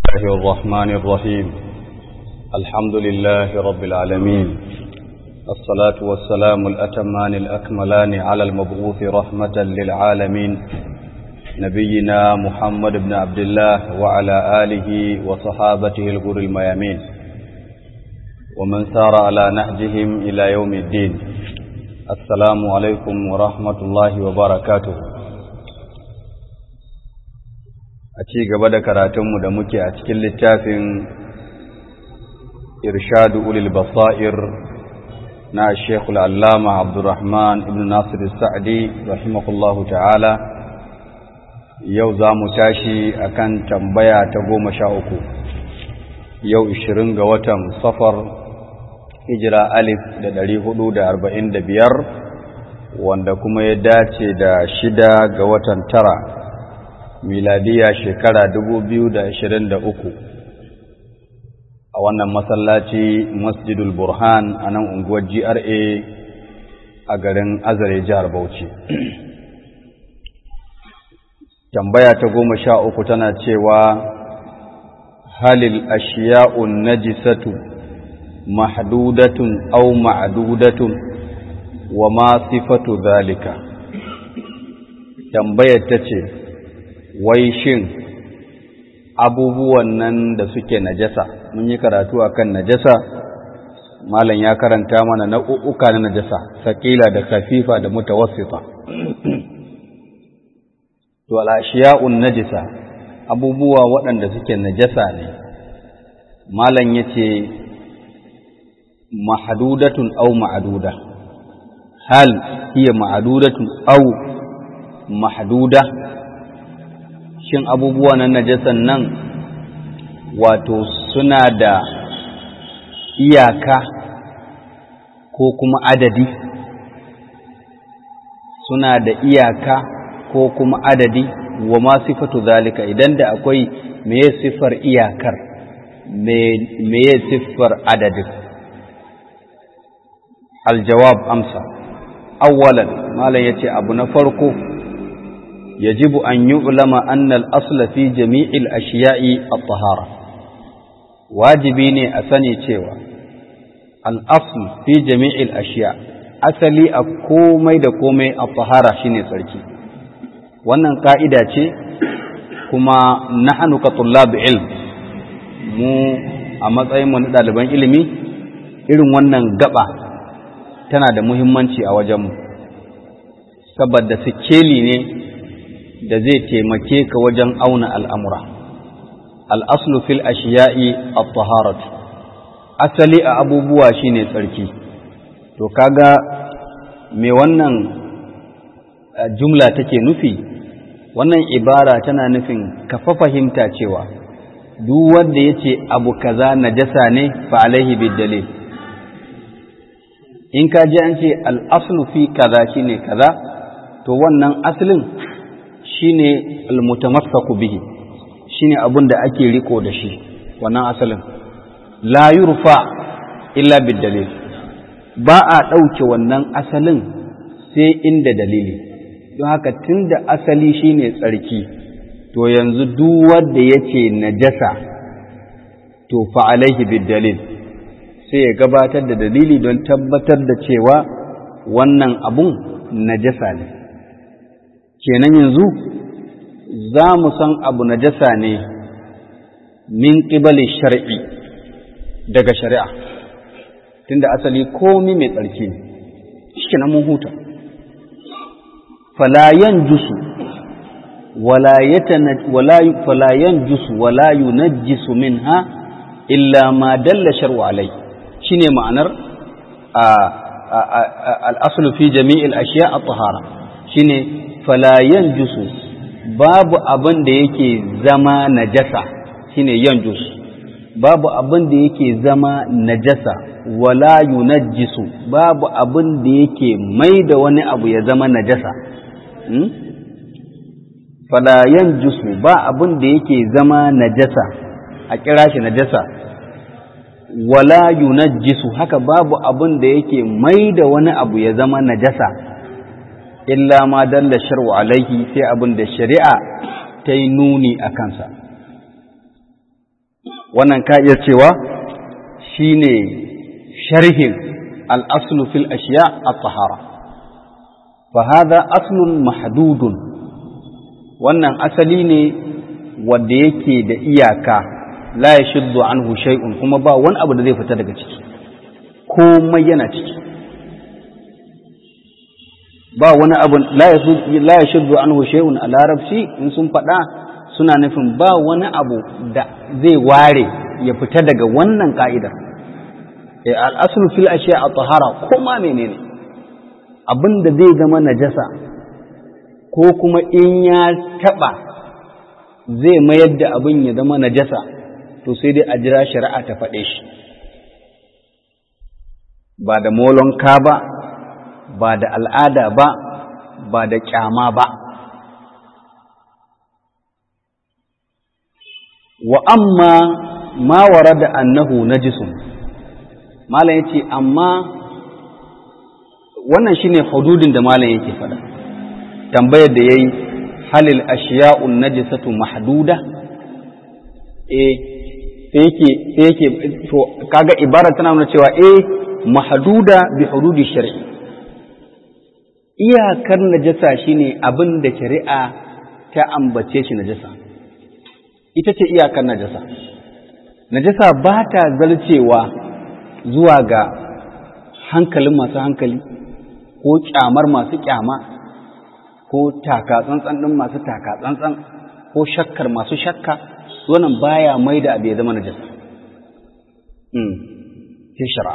الله الرحمن الرحيم الحمد لله رب العالمين الصلاة والسلام الأتمان الأكملان على المبعوث رحمة للعالمين نبينا محمد بن عبد الله وعلى آله وصحابته الغر الميامين ومن سار على نهجهم إلى يوم الدين السلام عليكم ورحمة الله وبركاته a ci gaba da karatunmu da muke a cikin littafin irshadu ulil basair na shekul allama abdurrahman ibn nasir sa'adi rahimahullahu ta'ala yau za mu tashi akan tambaya ta goma sha uku yau ishirin ga watan safar hijira alif da dari hudu da arba'in da biyar wanda kuma ya dace da shida ga watan tara miladiya shekara uku, a wannan masallaci masjidul burhan a nan unguwar GRA a garin azare jihar Bauchi tambaya ta goma sha uku tana cewa halil ashiya'un najisatu mahdudatun aw ma'dudatun wa ma sifatu zalika tambayar ta ce wai shin abubuwan nan da suke najasa mun yi karatu akan najasa malam ya karanta mana nau'uka na najasa sakila da kafifa da mutawassita to al-ashiya'un najisa abubuwa waɗanda suke najasa ne malam yace mahdudatun aw ma'duda hal hiya ma'dudatun aw mahduda shin abubuwa na najasan nan wato suna da iyaka ko kuma adadi suna da iyaka ko kuma adadi wa ma sifatu zalika idan da akwai meye siffar iyakar meye siffar adadin aljawab amsa awwalan malam yace abu na farko يجب أن يعلم أن الأصل في جميع الأشياء الطهارة واجبيني أسني تيوى الأصل في جميع الأشياء أسلي أكومي دكومي الطهارة شيني سركي wannan ƙa'ida ce kuma nahanu ka tullab ilm mu a matsayinmu na ɗaliban ilimi irin wannan gaba tana da muhimmanci a wajenmu saboda sikeli ne da zai taimake ka wajen auna al'amura. Al'aslu fil ashiya'i a taharatu, asali a abubuwa shi ne tsarki, to kaga me wannan jumla take nufi, wannan ibara tana nufin kafa fahimta cewa duk wanda ya ce abu kaza najasa ne fa alaihi dalil. In ka ji an ce al'aslu fi kaza shi ne kaza, to wannan asalin shine almutamassaku bihi shine abin da ake riko da shi wannan asalin la yurfa illa bidalil ba a ɗauke wannan asalin sai inda dalili don haka tunda asali shine tsarki to yanzu duk wanda yace najasa to fa alaihi bidalil sai ya gabatar da dalili don tabbatar da cewa wannan abun najasa ne kenan yanzu za mu san abu najasa ne min ƙibali shar'i daga shari'a tunda asali komi mai tsarki ne shi na mun huta falayan jusu falayan jusu wala yunajjisu minha illa ma dalla shar'u alai shine ma'anar al-aslu fi jami'il ashiya at-tahara shine falayan jusu babu abin da yake zama najasa shine yanjus babu abin da yake zama najasa wala yunajjisu babu abin da yake mai da wani abu ya zama najasa hmm? fala yanjusu ba abin da yake zama najasa a kira shi najasa wala yunajjisu haka babu abin da yake mai da wani abu ya zama najasa illa ma dalla shar'u alaihi sai abin da shari'a ta yi nuni a kansa wannan ka iya cewa shine sharhin al-aslu fil ashiya at-tahara fa hadha aslun mahdudun wannan asali ne wanda yake da iyaka la yashuddu anhu shay'un kuma ba wani abu da zai fita daga ciki komai yana ciki ba wani abu la ya shuddu anhu shay'un a larabci in sun faɗa suna nufin ba wani abu da zai ware ya fita daga wannan ka'idar al'asulu fil ashiya a tahara ko ma menene abin da zai zama najasa ko kuma in ya taɓa zai mayar da abin ya zama najasa to sai dai a jira shari'a ta faɗe shi ba da molonka ba ba da al'ada ba ba da kyama ba wa amma ma da annahu najisun malam yace amma wannan shine hududin da malam yake fada tambayar da yayi halil ashiya'un najisatu mahduda eh sai yake sai yake to kaga ibara tana nuna cewa eh mahduda bi hududi shar'i iyakar najasa shine abin da shari'a ta ambace shi najasa ita ce iyakar najasa najasa ba ta zarcewa zuwa ga hankalin masu hankali ko kyamar masu kyama ko taka tsantsan ɗin masu taka tsantsan ko shakkar masu shakka wannan baya mai da abu ya zama najasa sai shari'a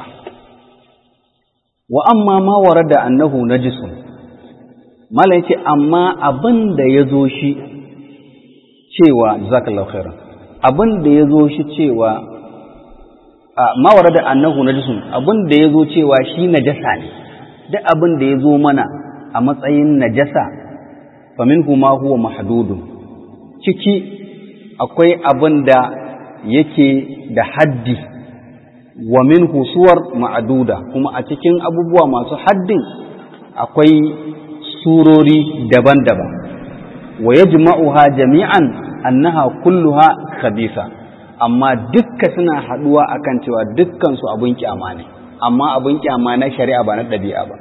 wa amma ma warada annahu najisun mala yace amma abin da ya zo shi cewa jazakallahu khairan abin da ya zo shi cewa ma warada annahu najisun abin da ya zo cewa shi najasa ne duk abin da ya zo mana a matsayin najasa faminhu ma huwa mahdudun ciki akwai abin da yake da haddi wa min husuwar ma'aduda kuma a cikin abubuwa masu haddin akwai surori daban-daban wa yajma'uha jami'an annaha kulluha khabisa amma dukka suna haduwa akan cewa dukkan su abun kyama ne amma abun kyama na shari'a ba na ɗabi'a ba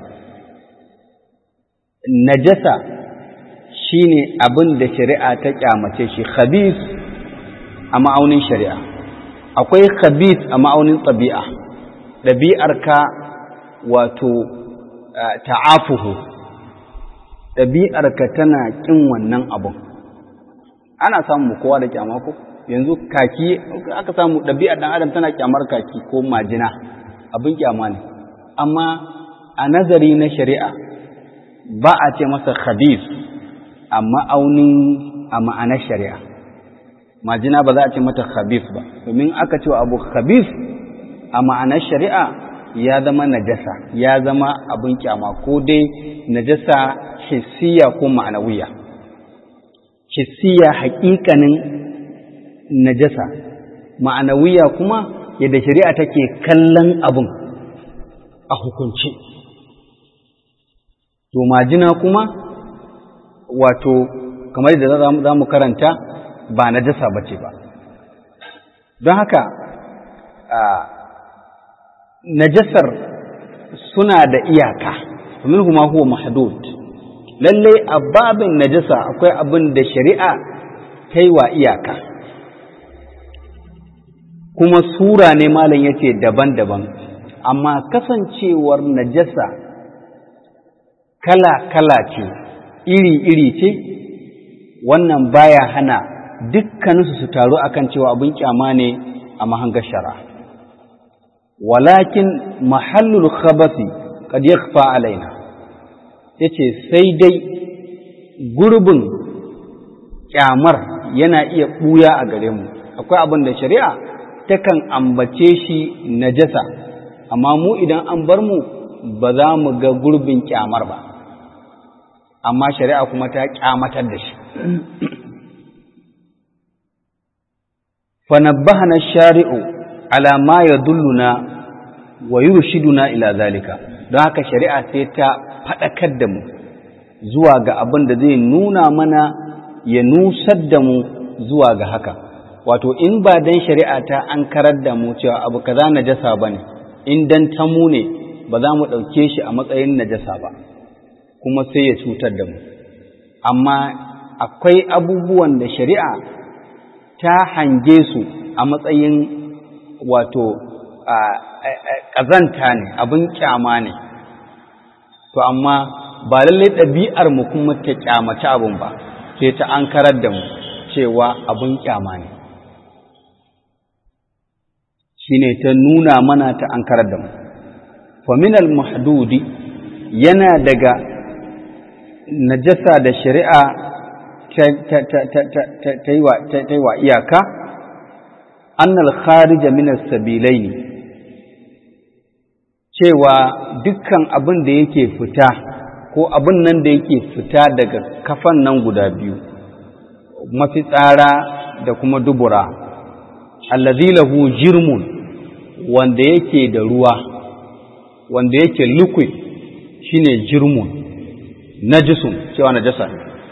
najasa shine abin da shari'a ta kyamace shi khabis a ma'aunin shari'a akwai khabis a ma'aunin ɗabi'a ɗabi'arka wato ta'afuhu ɗabi'arka tana ƙin wannan abun ana samu kowa da kyama ko yanzu kaki aka samu ɗabi'ar ɗan adam tana kyamar kaki ko majina abin kyama ne amma a nazari na shari'a ba a ce masa khabis a ma'aunin a ma'anar shari'a majina ba za a ce mata khabis ba domin aka ce abu khabis a ma'anar shari'a ya zama najasa ya zama abin kyama ko dai najasa hissiya ko ma'anawiya hissiya haƙiƙanin najasa ma'anawiya kuma yadda shari'a take kallon abin a hukunci to majina kuma wato kamar da za mu karanta ba najasa ba ce ba don haka najasar suna da iyaka minhu ma huwa mahdud lalle a babin najasa akwai abin da shari'a ta yi wa iyaka kuma sura ne malam yace daban-daban amma kasancewar najasa kala-kala ce iri-iri ce wannan baya hana dukkaninsu su taru akan cewa abin kyama ne a mahangar shari'a walakin mahallul khabasi kad yakhfa alaina yace sai dai gurbin kyamar yana iya buya a gare mu akwai abin da shari'a takan ambace shi najasa amma mu idan an bar mu ba za mu ga gurbin kyamar ba amma shari'a kuma ta kyamatar da shi fa nabbahana shari'u ala ma yadulluna wa yurshiduna ila zalika don haka shari'a sai ta faɗakar da mu zuwa ga abin da zai nuna mana ya nusar da mu zuwa ga haka wato in ba dan shari'a ta an karar da mu cewa abu kaza najasa bane in dan tamu ne ba za mu ɗauke shi a matsayin najasa ba kuma sai ya cutar da mu amma akwai abubuwan da shari'a ta hange su a matsayin wato ƙazanta ne abin kyama ne to amma ba lallai ɗabi'ar mu kuma ta kyamaci abin ba sai ta an karar da mu cewa abin kyama ne shine ta nuna mana ta an karar da mu faminal mahdudi yana daga najasa da shari'a ta yi wa iyaka annal kharija min as-sabilaini cewa dukkan abin da yake fita ko abin nan da yake fita daga kafan nan guda biyu mafitsara da kuma dubura allazi lahu jirmun wanda yake da ruwa wanda yake liquid shine jirmun najisun cewa najasa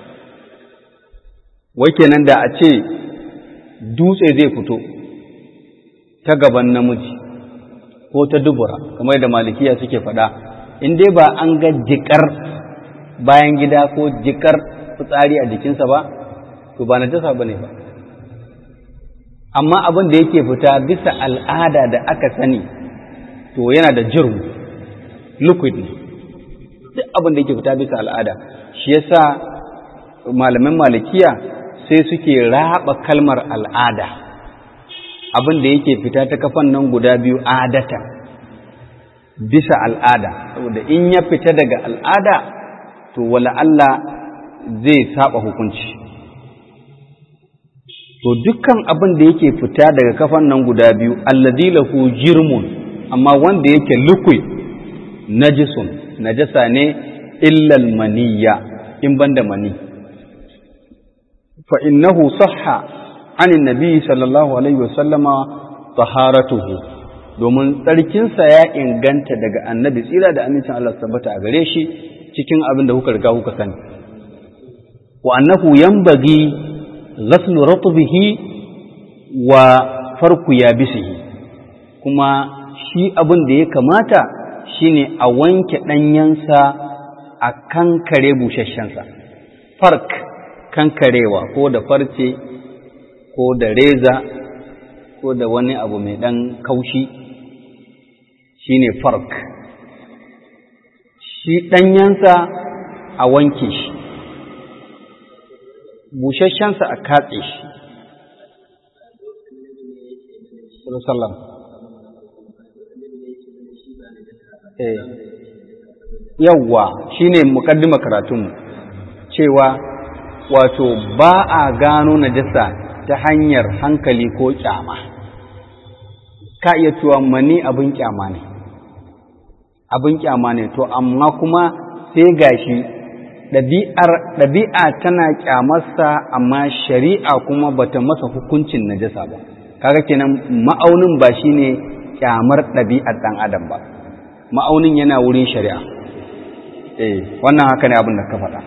wai kenan da a ce dutse zai fito ta gaban namiji ko ta dubura kamar da malikiya suke faɗa in dai ba an ga jikar bayan gida ko jikar fitsari a jikinsa ba to ba najasa ba ne ba amma abin da yake fita bisa al'ada da aka sani to yana da jirmu liquid ne duk abin da yake fita bisa al'ada shi yasa malamin malikiya sai suke raba kalmar al'ada abin da yake fita ta kafan nan guda biyu adata bisa al'ada saboda in ya fita daga al'ada to wala Allah zai saba hukunci to dukkan abin da yake fita daga kafan nan guda biyu allazi lahu jirmun amma wanda yake liquid najisun najasa ne illal maniyya in banda mani fa innahu sahha anin nabi sallallahu alaihi wasallama taharatuhu domin tsarkinsa ya inganta daga annabi tsira da amincin Allah tabbata a gare shi cikin abin da kuka riga kuka sani wa annahu yanbaghi ghaslu ratbihi wa farku yabisihi kuma shi abin da ya kamata shine a wanke ɗanyensa a kankare busasshensa fark kankarewa ko da farce ko da reza ko da wani abu mai ɗan kaushi shine fark shi ɗanyensa a wanke shi busasshensa a katse shi sallam yawwa shine mukaddima karatunmu cewa wato ba a gano najasa ta hanyar hankali ko kyama ka iya cewa mani abin kyama ne abin kyama ne to amma kuma sai gashi ɗabi'a tana kyamarsa amma shari'a kuma bata masa hukuncin najasa ba kaga kenan ma'aunin ba shine kyamar ɗabi'ar ɗan adam ba ma'aunin yana wurin shari'a eh wannan haka ne abin da ka faɗa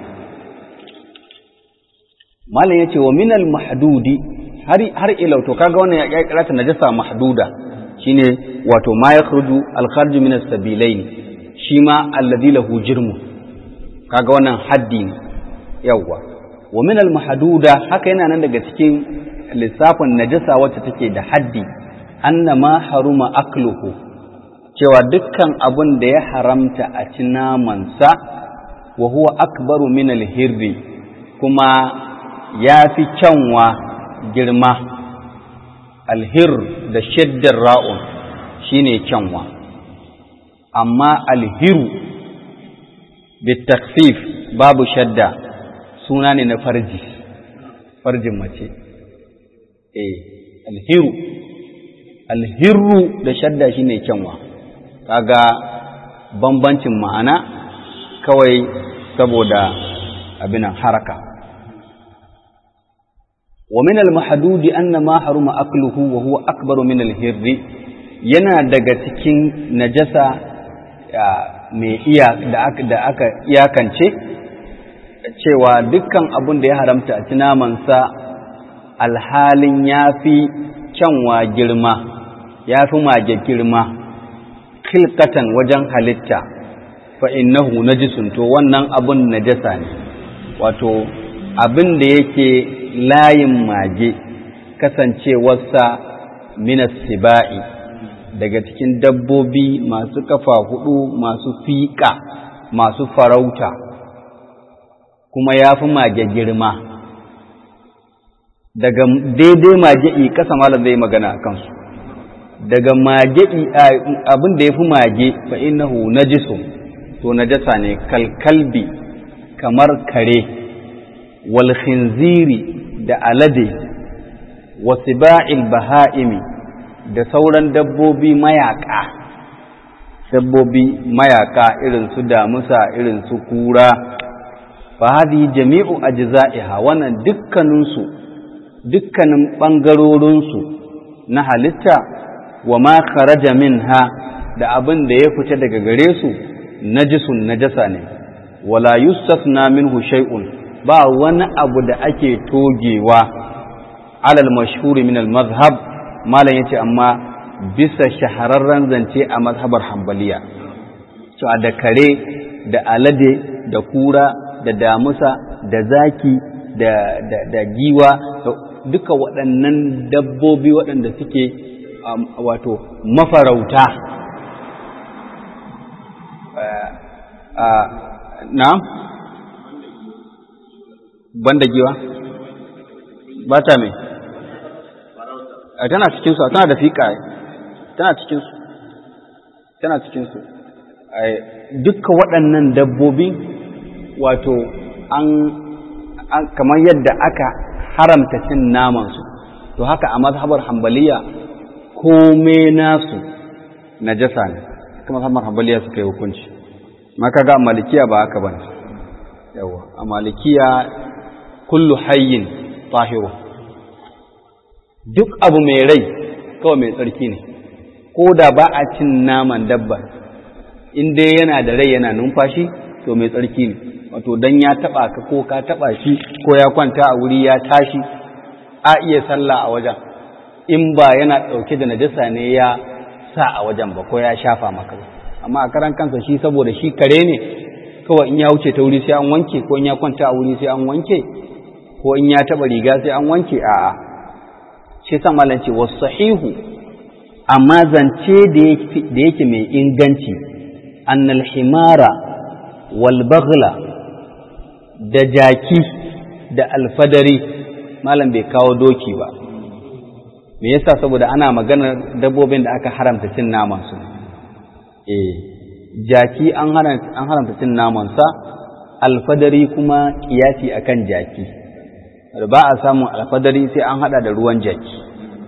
malam yace wa minal mahdudi har har ila to kaga wannan ya kira ta najasa mahduda shine wato ma yakhruju al kharj min as-sabilain shi ma alladhi lahu jirmu kaga wannan haddi ne yawwa wa minal mahduda haka yana nan daga cikin lissafin najasa wacce take da haddi anna ma haruma akluhu cewa dukkan abun da ya haramta a ci namansa wa huwa akbaru min al-hirri kuma ya fi kyanwa girma alhir da shaddar ra'un shine kyanwa amma alhiru bitaksif babu shadda suna ne na farji farjin mace eh alhiru alhiru da shadda shine kyanwa kaga bambancin ma'ana kawai saboda abinan haraka ومن المحدود أن ما حرم أكله وهو أكبر من الهر yana daga cikin najasa mai iya da aka da aka iyakance cewa dukkan abun da ya haramta a ci namansa alhalin ya fi kyanwa girma ya fi mage girma khilkatan wajen halitta fa innahu najisun to wannan abun najasa ne wato abin da yake layin mage kasancewarsa minas siba'i daga cikin dabbobi masu kafa hudu masu fiƙa masu farauta kuma ya fi mage girma daga daidai mage'i kasa malam zai magana a kansu daga mage'i abin da ya fi mage fa innahu najisun to najasa ne kalkalbi kamar kare wal khinziri da alade wa siba'il baha'imi da sauran dabbobi mayaka dabbobi mayaka irin su damusa irin su kura fa hadhihi jami'u ajza'iha wannan dukkaninsu dukkanin bangarorinsu na halitta wa ma kharaja minha da abin da ya fita daga gare su najisun najasa ne wala yustasna minhu shay'un ba wani abu da ake togewa alal mashhuri min al mazhab malam yace amma bisa shahararren zance a mazhabar hanbaliya to da kare da alade da kura da damusa da zaki da da, da giwa duka waɗannan dabbobi waɗanda suke wato mafarauta na banda giwa ba ta mai tana cikinsu tana da fiƙa tana cikinsu tana cikinsu dukka waɗannan dabbobi wato an kamar yadda aka haramta cin namansu to haka a mazhabar hambaliya kome nasu najasa ne kuma mazhabar hambaliya suka yi hukunci maka ga malikiya ba haka bane yawa a malikiya kullu hayyin tahiru duk abu mai rai kawai mai tsarki ne ko da ba a cin naman dabba in dai yana da rai yana numfashi to mai tsarki ne wato dan ya taba ka ko ka taba shi ko ya kwanta a wuri ya tashi a iya sallah a wajen in ba yana dauke da najasa ne ya sa a wajen ba ko ya shafa maka amma a karan kansa shi saboda shi kare ne kawai in ya wuce ta wuri sai an wanke ko in ya kwanta a wuri sai an wanke ko in ya taba riga sai an wanke a'a shi san malam ce wasu sahihu amma zance da yake mai inganci annal himara wal baghla da jaki da alfadari malam bai kawo doki ba me yasa saboda ana maganar dabbobin da aka haramta cin naman su eh jaki an haramta cin naman sa alfadari kuma kiyasi akan jaki ba a samun alfadari sai an hada da ruwan jaki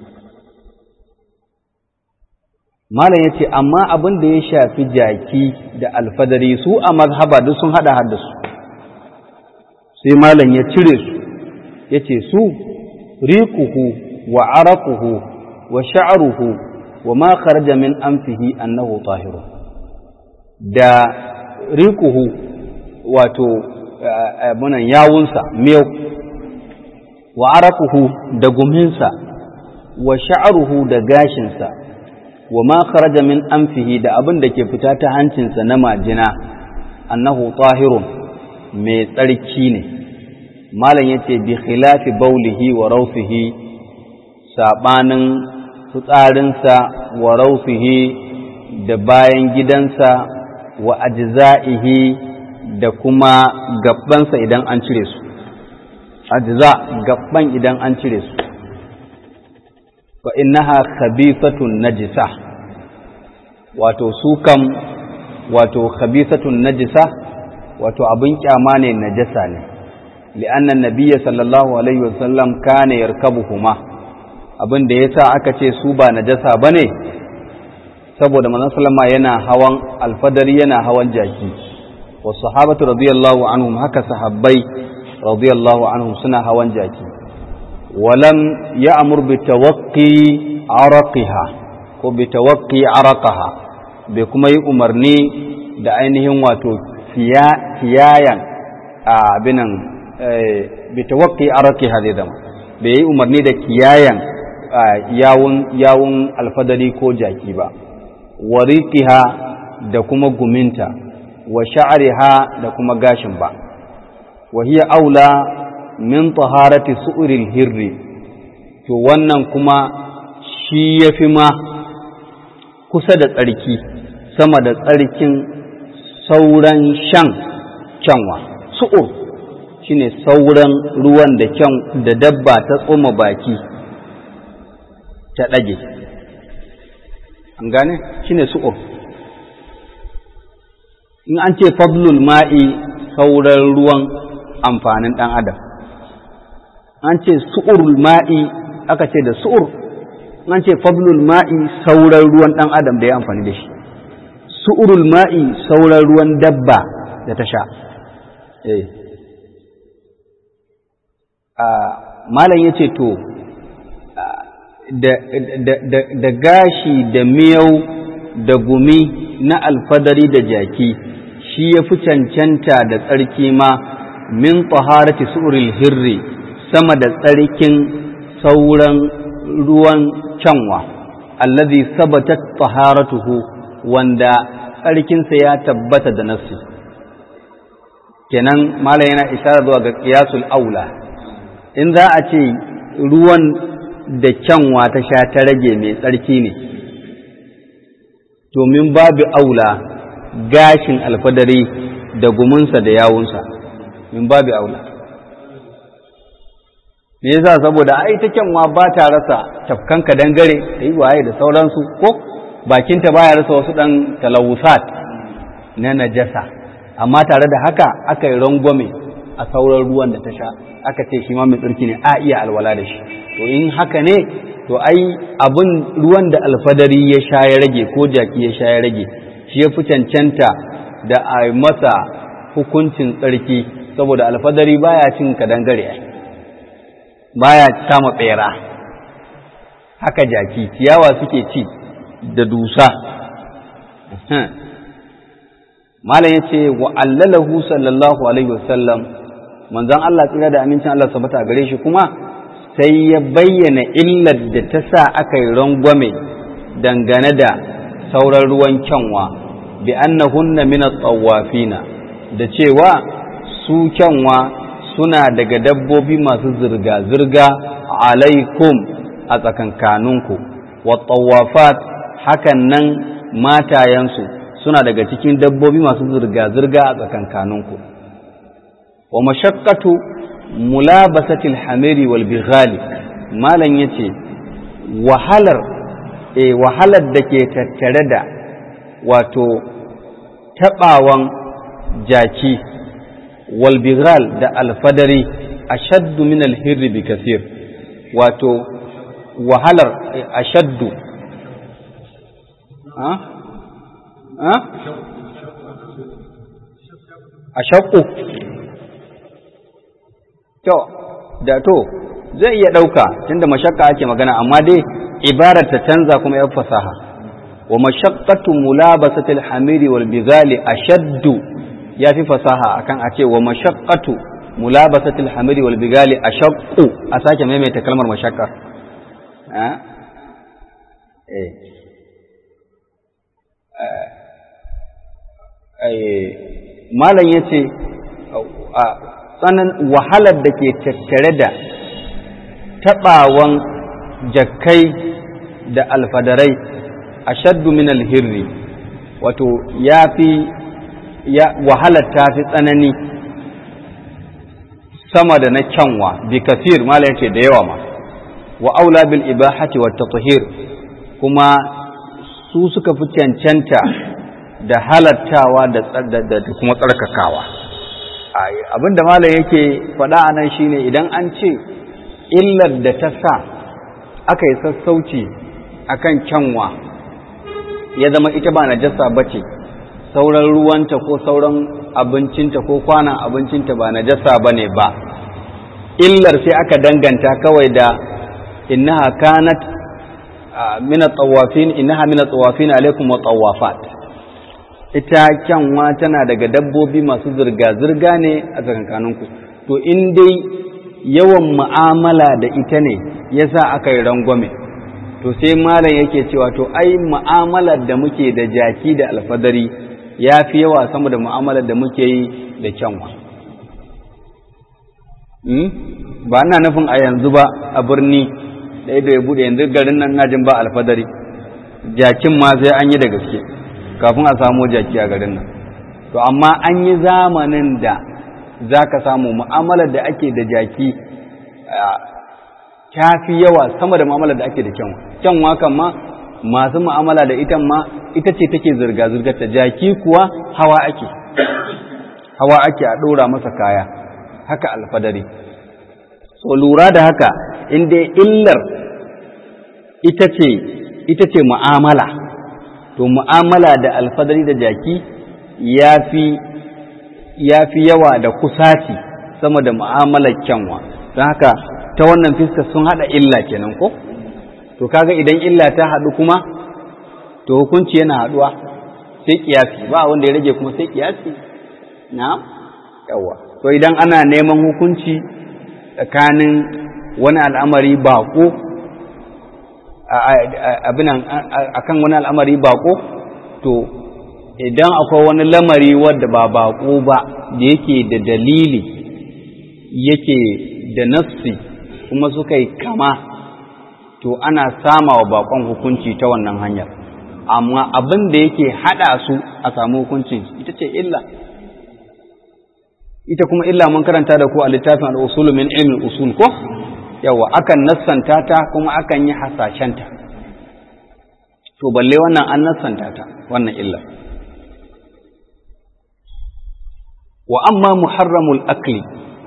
malam ya ce amma abin da ya shafi jaki da alfadari su a mazhaba duk sun hada har da su sai malam ya cire su ya ce su riquhu wa araquhu wa sha'ruhu wa ma kharaja min anfihi annahu tahiru da riquhu wato abunan yawunsa miyau wa araquhu da guminsa wa sha'ruhu da gashinsa wa ma kharaja min anfihi da abin da ke fita ta hancinsa na majina annahu tahirun mai tsarki ne malam yace bi khilafi baulihi wa rawfihi sabanin fitsarinsa wa rawfihi da bayan gidansa wa ajza'ihi da kuma gabbansa idan an cire su ajza gabban idan an cire su fa innaha khabithatun najisa wato su kam wato khabithatun najisa wato abin kyama ne najasa ne li'anna nabiyya sallallahu alaihi wasallam kana yarkabuhuma abin da yasa aka ce su ba najasa bane saboda manzon sallama yana hawan alfadari yana hawan jaki wa sahabatu radiyallahu anhum haka sahabbai radiyallahu anhum suna hawan jaki ولم يأمر بتوقي عرقها ko bitawakki araqaha bai kuma yi umarni da ainihin wato kiyayan abinan bitawakki araqiha zai zama bai yi umarni da kiyayan yawun yawun alfadari ko jaki ba wariqiha da kuma guminta wa sha'riha da kuma gashin ba wa hiya aula min taharati su'ril hirri to wannan kuma shi yafi ma kusa da tsarki sama da tsarkin sauran shan kyanwa su'ur shine sauran ruwan da kyan da dabba ta tsoma baki ta ɗage an gane shine su'ur in an ce fadlul ma'i sauran ruwan amfanin ɗan adam an ce su'urul ma'i aka ce da su'ur an ce fadlul ma'i sauran ruwan ɗan adam da ya amfani da shi su'urul ma'i sauran ruwan dabba da ta sha eh malam ya ce to da gashi da miyau da gumi na alfadari da jaki shi ya fi cancanta da tsarki ma min taharati su'uril hirri sama da tsarkin sauran ruwan kyanwa allazi sabatat taharatuhu wanda tsarkinsa ya tabbata da nassi kenan malam yana isharar zuwa ga qiyasul aula in za a ce ruwan da kyanwa ta sha ta rage mai tsarki ne domin babu aula gashin alfadari da gumunsa da yawunsa min babu aula me yasa saboda ai ta kyanwa ba ta rasa tafkanka dangare da yi waye da sauransu ko bakinta baya rasa wasu ɗan talawusat na najasa amma tare da haka aka yi rangwame a sauran ruwan da ta sha aka ce shi ma mai tsarki ne a iya alwala da shi to in haka ne to ai abin ruwan da alfadari ya sha ya rage ko jaki ya sha ya rage shi ya fi cancanta da a masa hukuncin tsarki saboda alfadari baya cin kadangare baya kama bera haka jaki ciyawa suke ci da dusa malam ya ce wa allalahu sallallahu alaihi wasallam manzon Allah tsira da amincin Allah sabata gare shi kuma sai ya bayyana illar da ta sa aka yi rangwame dangane da sauran ruwan kyanwa bi annahunna min at-tawafina da cewa su kyanwa suna daga dabbobi masu zirga zirga alaikum a tsakankaninku wa tawafat hakan nan matayensu suna daga cikin dabbobi masu zirga zirga a tsakankaninku wa mashaqqatu mulabasatil hamiri wal bighali malan yace wahalar eh wahalar da ke tattare da wato tabawan jaki wal bighal da alfadari ashaddu min al hirri bi kathir wato wahalar ashaddu ha ha ashaqqu to da to zai iya ɗauka tunda mashakka ake magana amma dai ibarar ta canza kuma ya fasaha wa mashaqqatu mulabasatil hamiri wal bizali ashaddu ya fi fasaha akan a ce wa mashaqqatu mulabasatil hamiri wal bizali ashaqqu a sake maimaita kalmar mashakka eh malam yace tsanan wahalar da ke tattare da taɓawan jakkai da alfadarai a shaddu min alhirri wato ya fi wahalar ta fi tsanani sama da na kyanwa bi kasir mala yace da yawa ma wa aula bil ibahati wa tatahir kuma su suka fi cancanta da halattawa da kuma tsarkakawa abin da malam yake faɗa a nan shine idan an ce illar da ta sa aka yi sassauci akan kyanwa ya zama ita ba najasa ba ce sauran ruwanta ko sauran abincinta ko kwanan abincinta ba najasa ba ne ba illar sai aka danganta kawai da innaha kanat min at-tawafin innaha min at-tawafin alaikum wa tawafat ita kyanwa tana daga dabbobi masu zirga-zirga ne a tsakankaninku to in dai yawan mu'amala da ita ne yasa aka yi rangwame to sai malam yake cewa to ai mu'amalar da muke da jaki da alfadari ya fi yawa sama da mu'amalar da muke yi da kyanwa ba ina nufin a yanzu ba a birni da ido ya bude yanzu garin nan najin ba alfadari jakin ma sai an yi da gaske kafin a samu jaki a garin nan to amma an yi zamanin da za ka samu mu'amalar da ake da jaki ta fi yawa sama da mu'amalar da ake da kyanwa kyanwa kan ma masu mu'amala da ita ma ita ce take zirga-zirgar ta jaki kuwa hawa ake hawa ake a ɗora masa kaya haka alfadari so lura da haka inda illar ita ce ita ce mu'amala to mu'amala da alfadari da jaki ya fi yawa da kusaci sama da mu'amalar kyanwa don haka ta wannan fiska sun haɗa illa kenan ko to kaga idan illa ta haɗu kuma to hukunci yana haɗuwa sai kiyasi ba wanda ya rage kuma sai kiyasi na yawa to idan ana neman hukunci tsakanin wani al'amari bako abinan akan wani al'amari bako to idan akwai wani lamari wadda ba bako ba da yake da dalili yake da nassi kuma suka yi kama to ana sama wa bakon hukunci ta wannan hanyar amma abin da yake hada su a samu hukuncin ita ce illa ita kuma illa mun karanta da ku a littafin al'usulu min ilmin usul ko yawa akan nassanta ta kuma akan yi hasashenta to balle wannan an nassanta ta wannan illa wa amma muharramul akli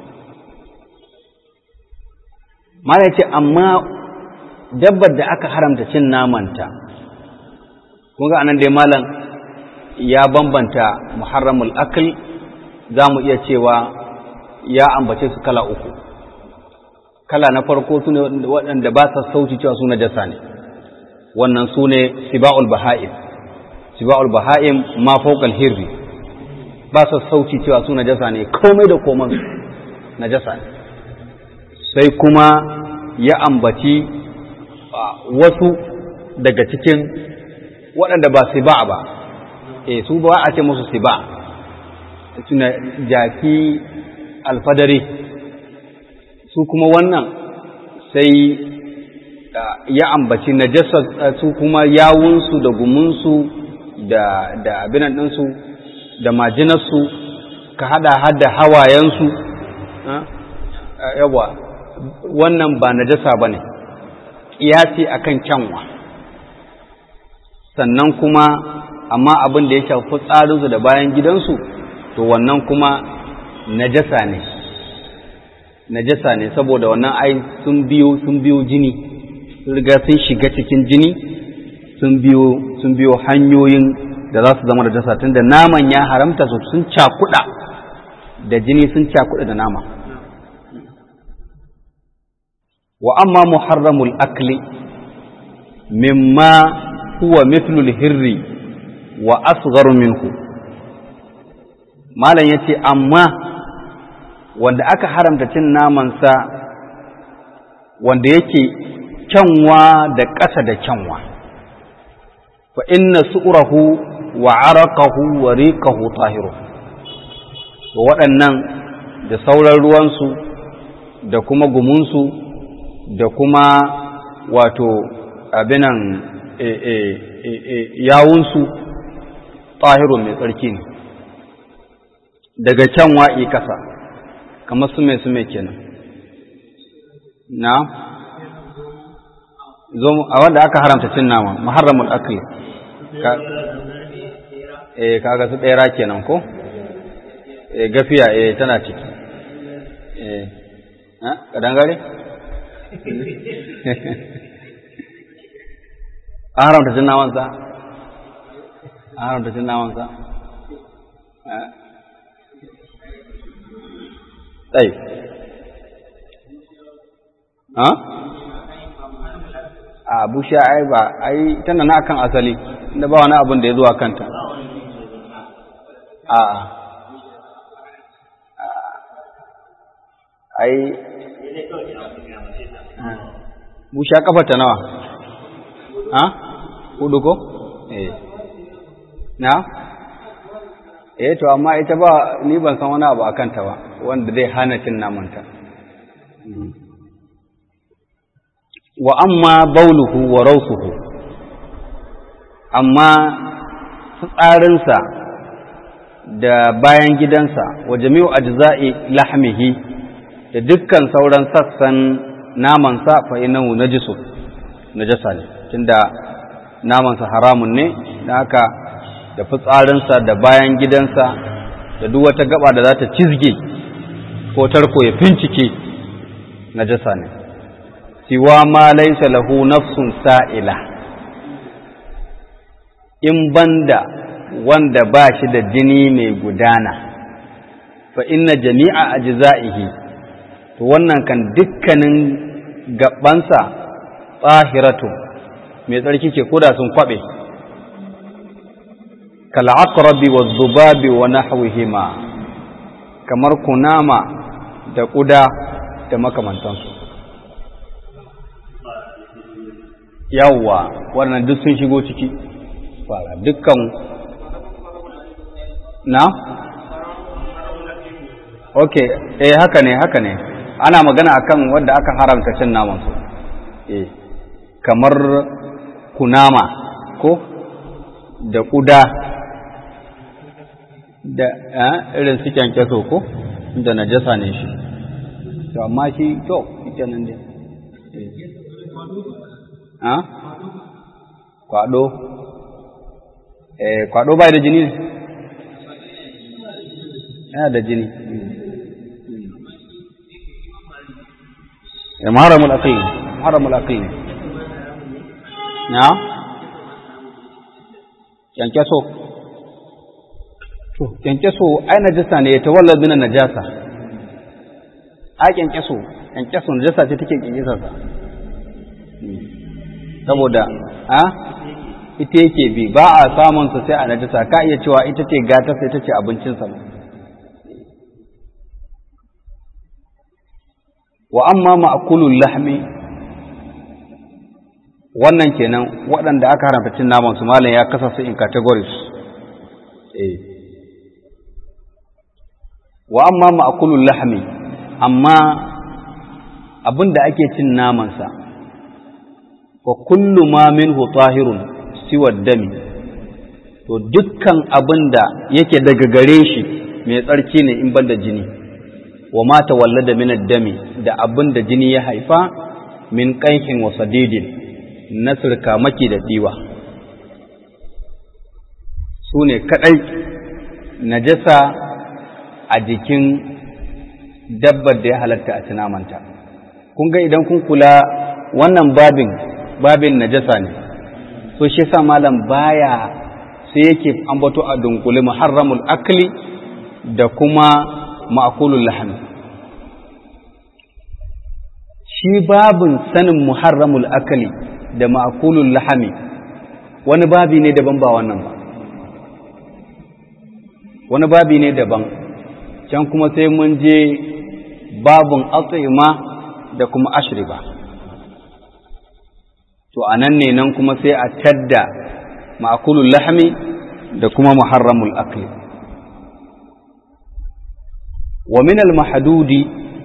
mala ce amma dabbar da aka haramta cin namanta kun ga anan dai malam ya bambanta muharramul akl za mu iya cewa ya ambace su kala uku kala na farko su ne waɗanda ba sa sauci cewa su najasa ne wannan su ne siba'ul baha'im siba'ul baha'im ma fawqal hirri ba sa sauci cewa su najasa ne komai da koman najasa ne sai kuma ya ambaci wasu daga cikin waɗanda ba siba ba e su ba a ce musu siba suna jaki alfadari su kuma wannan sai ya ambaci najasa su kuma yawunsu da gumunsu da da abinan ɗinsu da majinarsu ka hada hada hawayensu yawa wannan ba najasa ba ne ƙiyasi a kan kyanwa sannan kuma amma abin da ya shafi tsarinsu da bayan gidansu to wannan kuma najasa ne najasa ne saboda wannan ai sun biyo sun biyo jini sun riga sun shiga cikin jini sun biyo sun biyo hanyoyin da za su zama najasa tunda naman ya haramta su sun cakuɗa da jini sun cakuɗa da nama wa amma muharramul akli mimma huwa mithlul hirri wa asgharu minhu malam yace amma wanda aka haramta cin namansa wanda yake kyanwa da ƙasa da kyanwa fa inna su'rahu wa araqahu wa riqahu tahiru to waɗannan da sauran ruwansu da kuma gumunsu da kuma wato abinan yawunsu tahirun mai tsarki ne daga can wa'i kasa kamar su mai su mai kenan na zo a wanda aka haramta cin nama muharramul akli ka eh kaga su ɗera kenan ko eh gafiya eh tana ciki eh ha kadangare an haramta cin namansa an haramta cin namansa tsaye ha a bushe ai ba ai tana na kan asali inda ba wani abin da ya zuwa kanta a ai busha kafa ta nawa ha hudu ko eh na eh to amma ita ba ni ban san wani abu akan ta ba wanda zai hana cin namanta wa amma bauluhu wa rausuhu amma tsarinsa da bayan gidansa wa jami'u ajza'i lahmihi da dukkan sauran sassan namansa fa innahu najisu najasa ne tunda namansa haramun ne da haka da fitsarinsa da bayan gidansa da duk wata gaba da za ta cizge ko tarko ya fincike najasa ne siwa ma laysa lahu nafsun sa'ila in banda wanda ba shi da jini mai gudana fa inna jami'a ajza'ihi to wannan kan dukkanin gabansa tsahiratu mai tsarki ce koda sun kwabe kal aqrabi wa dhubabi wa nahwihima kamar kunama da kuda da makamantansu yawwa wannan duk sun shigo ciki fara dukkan na ok eh haka ne haka ne ana magana akan wanda aka haramta cin naman su eh kamar kunama ko da kuda da irin su kyankyaso ko da najasa ne shi to amma shi to ita nan dai ha kwado eh kwado bai da jini ne yana da jini ya maharamul aqil maharamul aqil na kyankyaso to kyankyaso ai najasa ne ta wallar min najasa a kyankyaso kyankyaso najasa ce take kyankyasa sa saboda a ita yake bi ba a samun sa sai a najasa ka iya cewa ita ce gata sai ita ce abincinsa wa amma ma'kulul lahmi wannan kenan waɗanda aka haramta cin naman su malam ya kasa su in categories eh wa amma ma'kulul lahmi amma abinda ake cin naman sa wa kullu ma minhu tahirun siwa dami to dukkan abinda yake daga gare shi mai tsarki ne in banda jini wa ma tawallada min ad-dami da abin da jini ya haifa min qaihin wa sadidin na maki da diwa su ne kadai najasa a jikin dabbar da ya halatta a tunamanta kun ga idan kun kula wannan babin babin najasa ne so shi yasa malam baya sai yake ambato a dunkule muharramul akli da kuma ma'kulul lahmi shi babin sanin muharramul akali da ma'kulul lahmi wani babi ne daban ba wannan ba wani babi ne daban can kuma sai mun je babin atsima da kuma ashriba to anan ne nan kuma sai a tadda ma'kulul lahmi da kuma muharramul akli wa min al-mahdudi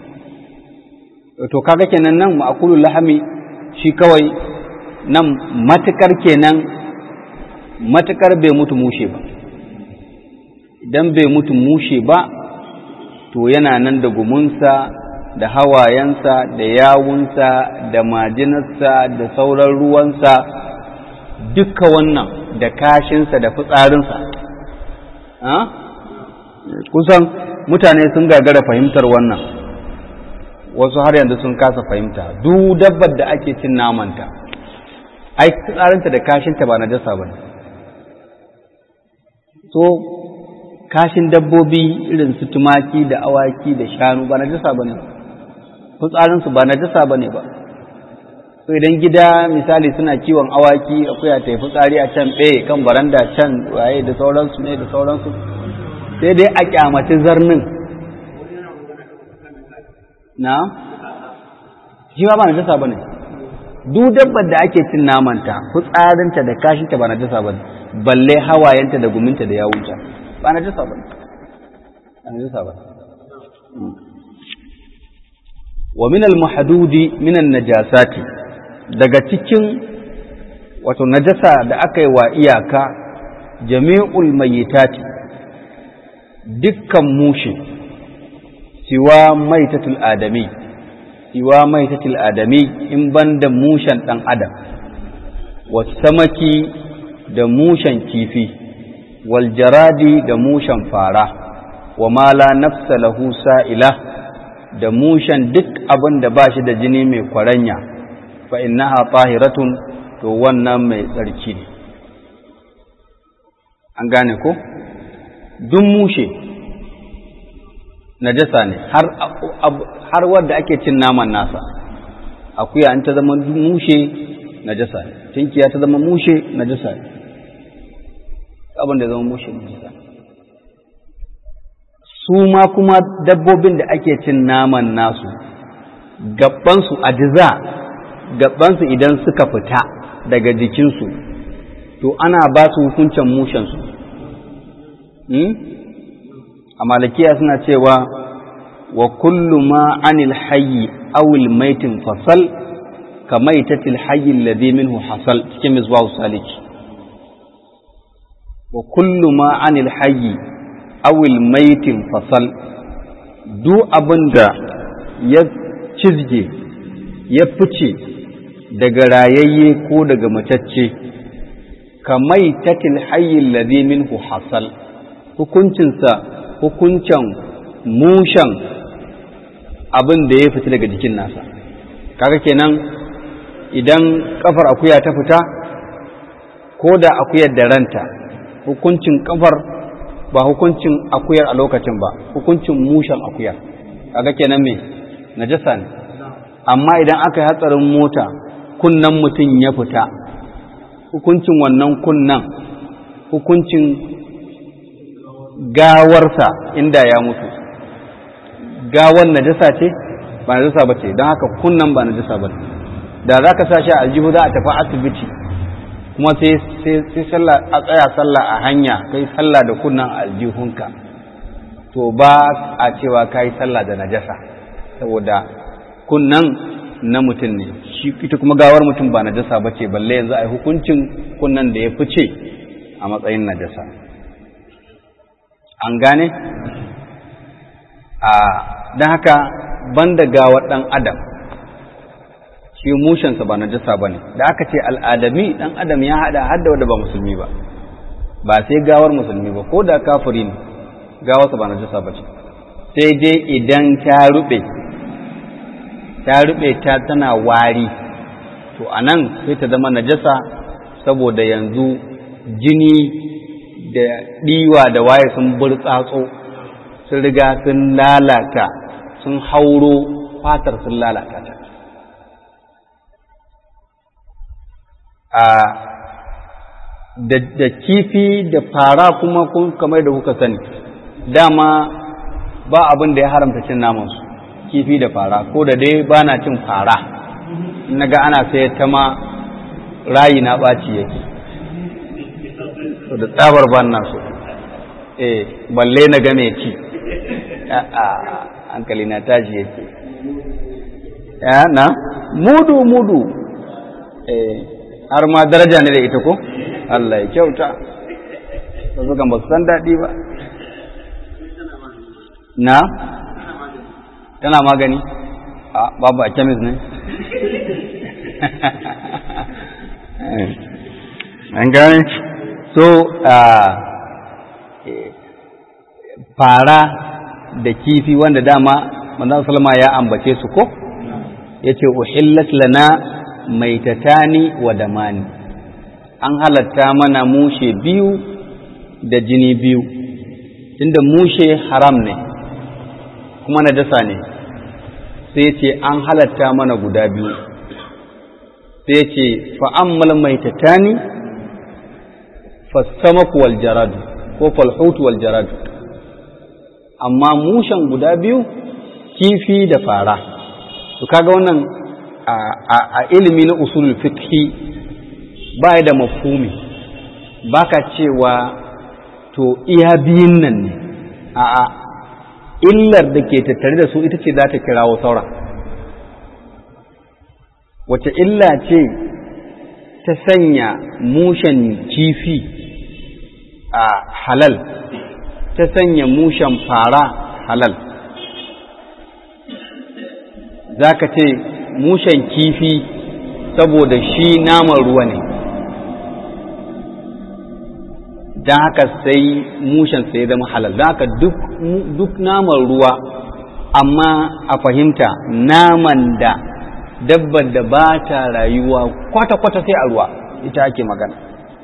to kaga kenan nan ma'kulul lahmi shi kawai nan matukar kenan matukar bai mutu mushe ba idan bai mutu mushe ba to yana nan da gumunsa da hawayensa da yawunsa da majinarsa da sauran ruwansa duka wannan da kashinsa da fitsarinsa kusan mutane sun gagara fahimtar wannan wasu har yanzu sun kasa fahimta duk dabbar da ake cin namanta ai tsarinta da kashinta ba na jasa ba ne so kashin dabbobi irin su tumaki da awaki da shanu ba na jasa ba ne fitsarinsu ba na jasa ba ne ba so idan gida misali suna kiwon awaki akwai ta yi fitsari a can ɓe kan baranda can waye da sauransu ne da sauransu sai dai a kyamaci zarnin na shi ma ba najasa bane duk dabbar da ake cin namanta fitsarinta da kashinta ba najasa bane balle hawayenta da guminta da yawunta ba najasa bane ba najasa bane wa min al-mahdudi min an-najasati daga cikin wato najasa da aka yi wa iyaka jami'ul mayyitati dukkan mushe siwa maitatul adami siwa maitatul adami in banda mushen dan adam wasamaki da mushen kifi wal jaradi da mushen fara wa ma la nafsa lahu sa'ila da mushen duk abin da ba shi da jini mai kwaranya fa innaha tahiratun to wannan mai tsarki ne an gane ko duk mushe najasa ne har har wanda ake cin naman nasa akuya an ta zama mushe najasa ne tinkiya ta zama mushe najasa ne abin da zama mushe najasa ne su ma kuma dabbobin da ake cin naman nasu gabansu ajiza gabansu idan suka fita daga jikinsu to ana ba su hukuncin mushensu a malakiya suna cewa wa kullu ma anil hayyi awil maitin fasal ka maitatil hayyi alladhi minhu hasal cikin misbahu saliki wa kullu ma anil hayyi awil maitin fasal duk abin da ya cizge ya fice daga rayayye ko daga matacce kamai tatil hayyin ladhi minhu hasal hukuncinsa hukuncin mushan abin da ya fita daga jikin nasa kaga kenan idan kafar akuya ta fita ko da akuyar da ranta hukuncin kafar ba hukuncin akuyar a lokacin ba hukuncin mushen akuyar kaga kenan me najasa ne amma idan aka yi hatsarin mota kunnan mutum ya fita hukuncin wannan kunnan hukuncin gawarsa inda ya mutu gawar najasa ce ba najasa ba ce don haka kunnan ba najasa ba da za ka sa shi a aljihu za a tafi asibiti kuma sai sallah a tsaya sallah a hanya kai sallah da kunnan aljihunka to ba a cewa ka yi sallah da najasa saboda kunnan na mutum ne shi ita kuma gawar mutum ba najasa ba ce balle yanzu a yi hukuncin kunnan da ya fice a matsayin najasa an gane a don haka banda gawar ɗan adam shi mushensa ba najasa ba ne da aka ce al'adami ɗan adam ya haɗa hadda wadda ba musulmi ba ba sai gawar musulmi ba ko da kafiri ne gawarsa ba najasa ba ce sai dai idan ta ruɓe ta ruɓe ta tana wari to a nan sai ta zama najasa saboda yanzu jini da ɗiwa da waye sun burtsatso sun riga sun lalata sun hauro fatar sun lalata ta da kifi da fara kuma kamar da kuka sani dama ba abin da ya haramta cin namansu kifi da fara ko da dai ba na cin fara na ga ana sayar ta ma rayi na ɓaci yake da tsabar ban na so eh balle na ga mai ci a hankali na tashi yake ya na mudu mudu eh har ma daraja ne da ita ko Allah ya kyauta wasu kan ba su san daɗi ba na tana magani a babu a kemis ne an gane so fara da kifi wanda dama manzon salama ya ambace su ko yace uhillat lana maitatani wa damani an halatta mana mushe biyu da jini biyu tunda mushe haram ne kuma najasa ne sai ce an halatta mana guda biyu sai ce fa'ammal maitatani fassamaku wal jaradu ko falhutu wal jaradu amma mushen guda biyu kifi da fara to kaga wannan a ilimi na usulul fiqhi ba da mafhumi baka cewa to iya biyun nan ne a'a illar da ke tattare da su ita ce za ta kirawo sauran wace illa ce ta sanya mushen kifi a halal ta sanya mushen fara halal za ka ce mushen kifi saboda shi naman ruwa ne don haka sai mushen sai zama halal don haka duk naman ruwa amma a fahimta naman da dabbar da ba ta rayuwa kwata-kwata sai a ruwa ita ake magana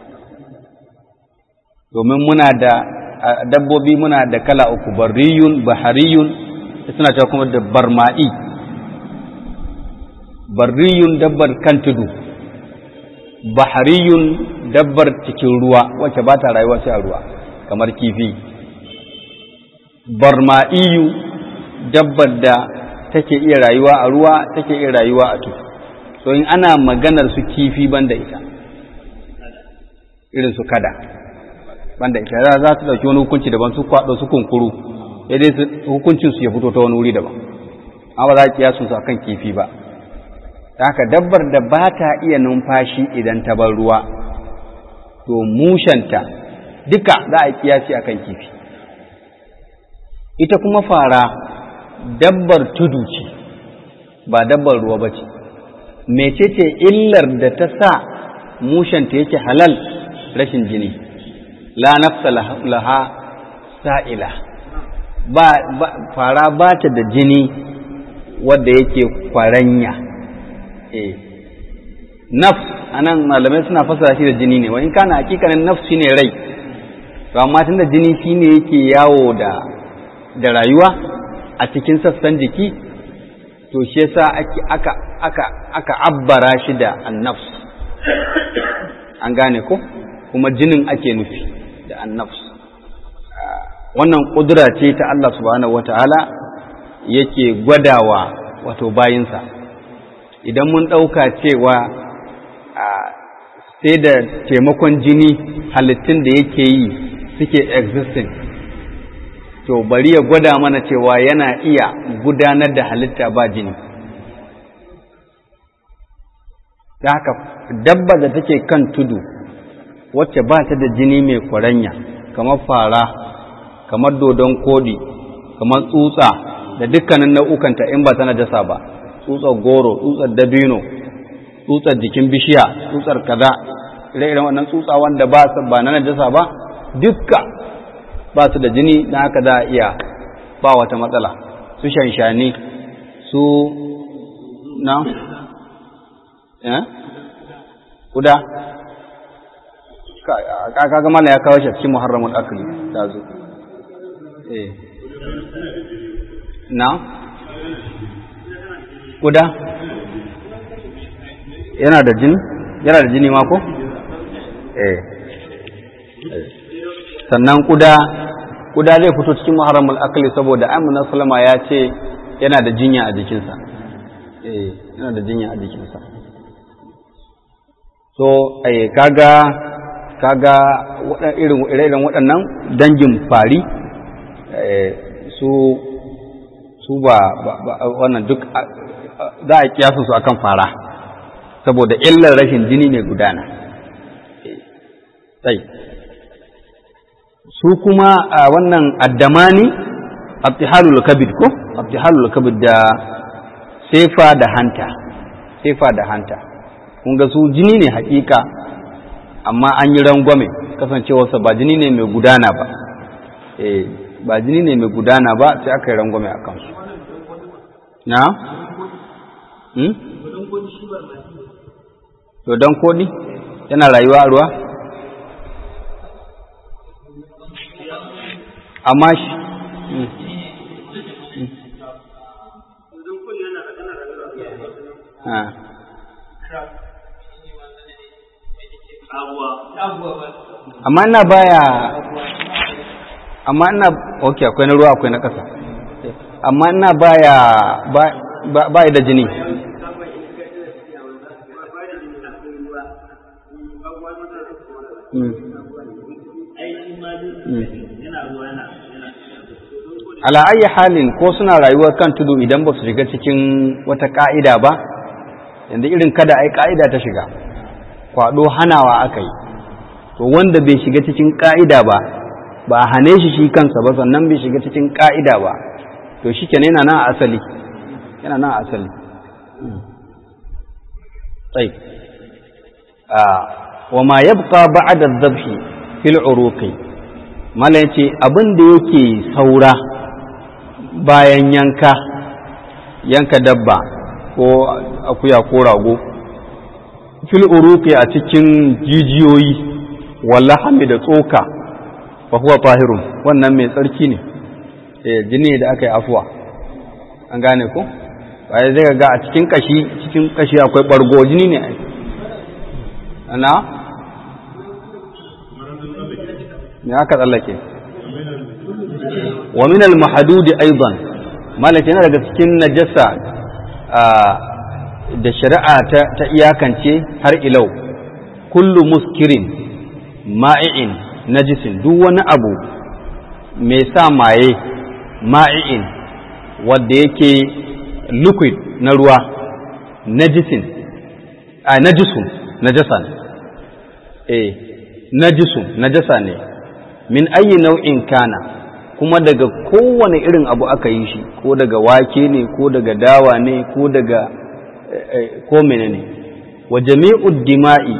domin muna da dabbobi muna da kala uku barriyun bahariyun suna cewa kuma da barma'i barriyun dabbar kan tudu bahariyun dabbar cikin ruwa wacce ba ta rayuwa sai a ruwa kamar kifi barma'iyu dabbar da take iya rayuwa a ruwa take iya rayuwa a tudu so in ana maganar su kifi banda ita irin su kada banda ita za za su dauki wani hukunci daban su kwado su kunkuru sai dai hukuncin su ya fito ta wani wuri daban amma ba za a kiyasu su akan kifi ba haka dabbar da ba ta iya numfashi idan ta bar ruwa to mushanta duka za a kiyasi akan kifi ita kuma fara dabbar tudu ce ba dabbar ruwa ba ce mecece illar da ta sa mushanta yake halal rashin jini la nafsa laha sa'ila ba, fara ba ta da jini wadda yake kwaranya eh nafs anan malamai suna fasara shi da jini ne wani kana hakikanin nafs shine rai to amma tunda jini shine yake yawo da da rayuwa a cikin sassan jiki to shi yasa ake aka aka aka abbara shi da annafs an gane ko kuma jinin ake nufi da annafs wannan kudura ce ta Allah subhanahu wataala yake gwadawa wato bayinsa idan mun ɗauka cewa sai da taimakon jini halittun da yake yi suke existing to bari ya gwada mana cewa yana iya gudanar da halitta ba jini da haka dabba da take kan tudu wacce ba ta da jini mai kwaranya kamar fara kamar dodon kodi kamar tsutsa da dukkanin nau'ukanta in ba tana jasa ba tsutsar goro tsutsar dabino tsutsar jikin bishiya tsutsar kaza ire-iren wannan tsutsa wanda ba su ba na najasa ba dukka ba su da jini na haka za a iya ba wata matsala su shanshani su na eh kuda kaga mala ya kawo shi cikin muharramul akli ta zo eh na kuda yana da jini yana da jini ma ko eh sannan kuda kuda zai fito cikin muharramul akli saboda amina sallama ya ce yana da jinya a jikinsa eh yana da jinya a jikinsa so eh kaga kaga irin irin waɗannan dangin fari su su ba wannan duk za a kiyasu su akan fara saboda illar rashin jini mai gudana sai su kuma a wannan addamani abtihalul kabid ko abtihalul kabid da sefa da hanta sefa da hanta kun ga su jini ne hakika amma an yi rangwame kasancewarsa ba jini ne mai gudana ba eh ba jini ne mai gudana ba sai aka yi rangwame a kansu na? Hmm? dodon kodi yana rayuwa a ruwa? amma shi amma ina baya amma ina ok akwai na ruwa akwai na ƙasa amma ina baya ba da jini ala ayi halin ko suna rayuwar kan tudu idan ba su shiga cikin wata ka'ida ba yanzu irin kada ai ka'ida ta shiga kwado hanawa aka yi to wanda bai shiga cikin ka'ida ba ba a hane shi shi kansa ba sannan bai shiga cikin ka'ida ba to shi kenan yana nan a asali yana nan a asali tsaye wa ma yabqa ba'da adh-dhabhi fil uruqi mala yace abin da yake saura bayan yanka yanka dabba ko akuya ko rago fil uruqi a cikin jijiyoyi wallahami da tsoka fa huwa tahirun wannan mai tsarki ne eh jini da aka yi afuwa an gane ko waye zai ga a cikin kashi cikin kashi akwai bargo jini ne ana me aka tsallake wa min al mahdud aidan malaka yana daga cikin najasa da shari'a ta iyakance har ilau kullu muskirin ma'i'in najisin duk wani abu mai sa maye ma'i'in wadda yake liquid na ruwa najisin a najisun najasa ne eh najisun najasa ne min ayi nau'in kana kuma daga kowane irin abu aka yi shi ko daga wake ne ko daga dawa ne ko daga ko menene wa jami'ud dima'i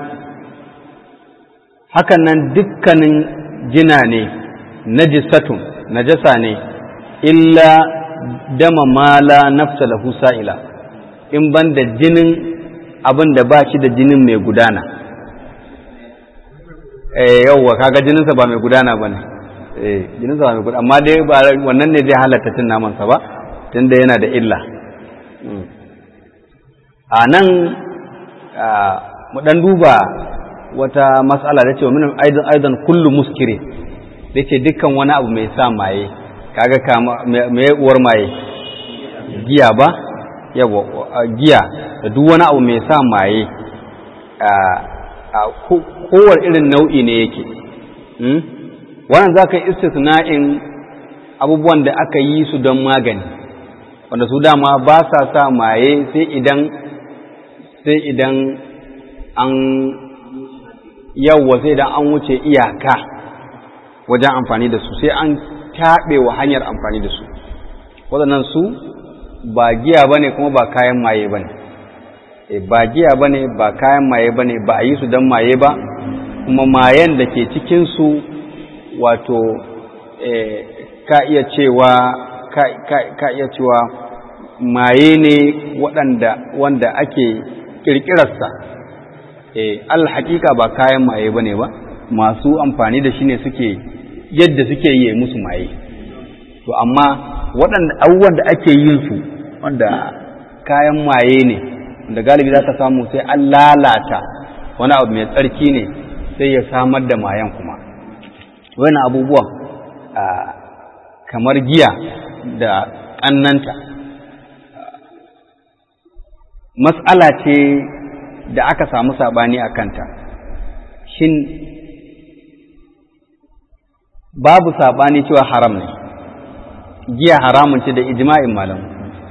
hakan nan dukkanin jina ne najisatun najasa ne illa dama mala nafsa lahu sa'ila in ban da jinin abin da ba shi da jinin mai gudana eh yawwa kaga jininsa ba mai gudana bane eh jininsa ba mai gudana amma dai ba wannan ne zai halatta cin naman sa ba tunda yana da illa a nan mu dan duba wata mas'ala da ce wa min aidan aidan kullu muskiri da ce dukkan wani abu mai sa maye kaga kama me uwar maye giya ba yawa giya da duk wani abu mai sa maye a kowar irin nau'i ne yake wannan za ka yi istisna'in abubuwan da aka yi su don magani wanda su dama ba sa sa maye sai idan sai idan an yawwa sai idan an wuce iyaka wajen amfani da su sai an taɓe wa hanyar amfani da su waɗannan su ba giya ba ne kuma ba kayan maye ba ne ba giya ba ne ba kayan maye ba ne ba a yi su don maye ba kuma mayen da ke cikinsu wato ka iya cewa ka iya cewa maye ne waɗanda wanda ake ƙirƙirarsa alhaƙiƙa ba kayan maye ba ne ba masu amfani da shi ne suke yadda suke yi musu maye to amma waɗanda abubuwan da ake yin su wanda kayan maye ne da galibi za ka samu sai an lalata wani abu mai tsarki ne sai ya samar da mayan kuma wani abubuwan kamar giya da ƙannanta matsala ce da aka samu saɓani a kanta shin babu saɓani cewa haram ne giya haramun ce da ijma'in malamu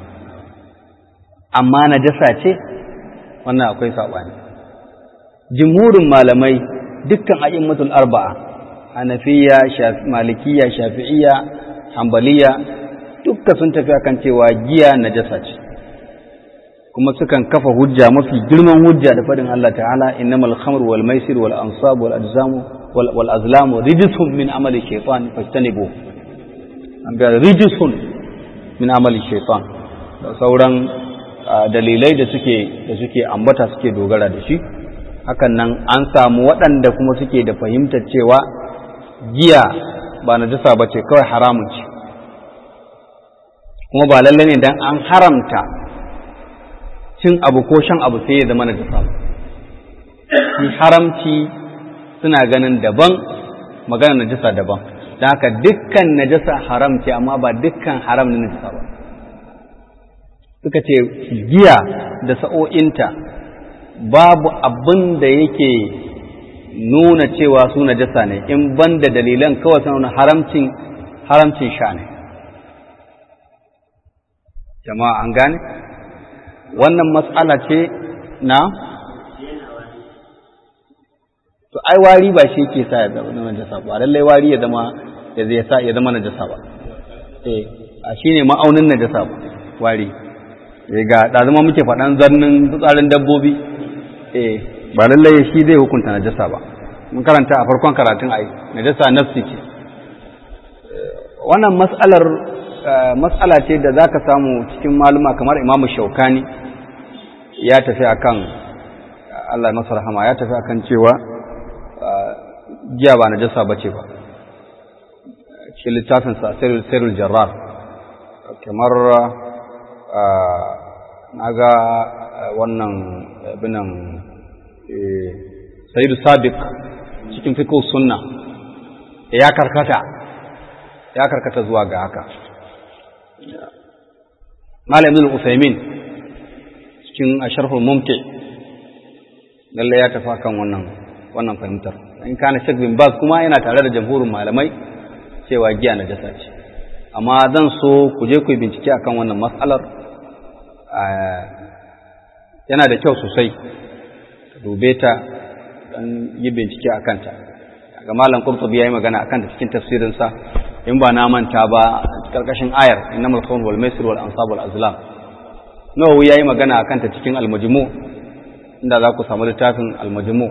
amma najasa ce wannan akwai saɓani jimhurin malamai dukkan a'immatul arba'a hanafiya malikiya shafi'iyya hambaliya dukka sun tafi akan cewa giya najasa ce kuma sukan kafa hujja mafi girman hujja da faɗin Allah ta'ala innamal khamru wal maisir wal ansab wal ajzamu wal azlamu rijsun min amali shaytan fastanibu an ga rijsun min amali shaytan da sauran dalilai da suke da suke ambata suke dogara da shi hakan nan an samu waɗanda kuma suke da fahimtar cewa giya ba najasa ba ce kawai haramun ce kuma ba lallai ne dan an haramta cin abu ko shan abu sai ya zama najasa ba shi haramci suna ganin daban magana najasa daban don haka dukkan najasa haram ce amma ba dukkan haram na najasa ba suka ce giya da sa'o'inta babu abin da yake nuna cewa su najasa ne in ban da dalilan kawai sun haramcin haramcin sha ne jama'a an gane wannan matsala ce na to ai wari ba shi ke sa ya zama najasa ba lallai wari ya zama ya zai sa ya zama najasa ba eh a shine ma'aunin najasa ba wari eh ga da zama muke faɗan zannin fitsarin dabbobi eh ba lallai shi zai hukunta najasa ba mun karanta a farkon karatun ai najasa nafsi ce wannan mas'alar mas'ala ce da zaka samu cikin maluma kamar Imam Shaukani ya tafi akan Allah masa rahama ya tafi akan cewa giya ba najasa bace ba cikin littafin sa Sirrul Jarrar kamar naga wannan binan Sayyidu Sabiq cikin fiqh sunna ya karkata ya karkata zuwa ga haka Malam Ibn Usaimin cikin Asharhul Mumti lalle ya tafi kan wannan wannan fahimtar in kana Sheikh bin Baz kuma yana tare da jamhurin malamai cewa giya na jasa ce amma zan so ku je ku bincike akan wannan matsalar yana da kyau sosai dube ta dan yi bincike akan ta ga malam Qurtubi yayi magana akan ta cikin tafsirin sa in ba na manta ba karkashin ayar innamal khamru wal maisir wal ansab wal azlam nawawi yayi magana akan ta cikin al majmu inda za ku samu littafin al majmu